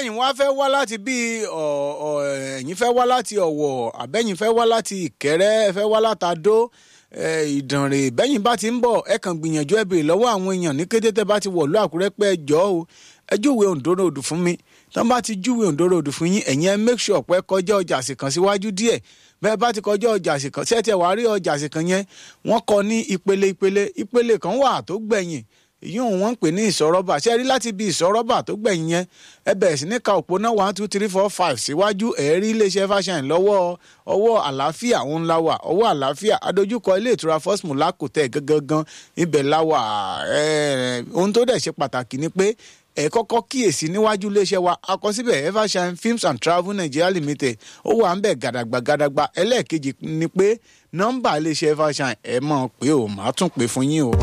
ẹ̀yin wá fẹ́ wá láti bí ẹ̀yin fẹ́ wá láti ọ̀wọ̀ àbẹ́yìn fẹ́ wá láti ìkẹrẹ́ ẹ fẹ́ wá látàdó ìdànrè bẹ́yìn bá ti ń bọ̀ ẹ kàn gbìyànjú ẹ béèrè lọ́wọ́ àwọn èèyàn ní kété tẹ́ bá ti wọ̀lú àkúrẹ́ pé ẹ jọ́ o ẹ júwe òǹdóró odò fún mi tán bá ti júwe òǹdóró odò fún yín ẹ̀yin ẹ make sure pé kọjá ọjà àsìkàn síwájú díẹ̀ bẹ́ẹ̀ bá ti kọjá ọjà àsìkàn ṣé tiẹ̀ wá rí ọjà àsìkàn yẹn wọ́n kọ ní ìpele ìpele ìpele kan wà tó gbẹ̀yìn yíyún wọn ń pè ní ìsọ̀rọ̀bà ṣe rí láti ibi ìsọ̀rọ̀bà tó gbẹ̀yìn yẹn ẹ bẹ̀rẹ̀ sí ní ka òpónà one two three four five síwájú ẹ̀ẹ́rí iléeṣẹ́ fashion lọ́wọ́ ọwọ́ àlàáfíà òun la wà ọwọ́ àlàáfíà adójúkọ ilé ìtura first mulaco tẹ̀ gangan ibẹ̀ la wà ohun tó dẹ̀ ṣe pàtàkì ni pé ẹ kọ́kọ́ kíyèsí níwájú iléeṣẹ́ wa akọsíbẹ̀ evershine films and travel nigeria limited ó wà ń bẹ̀ gàdàgbà gàdàgbà ẹlẹ́ẹ̀kejì ni pé nọ́mbà iléeṣẹ́ evershine ẹ mọ̀ pé ò má tún pè fún yín o.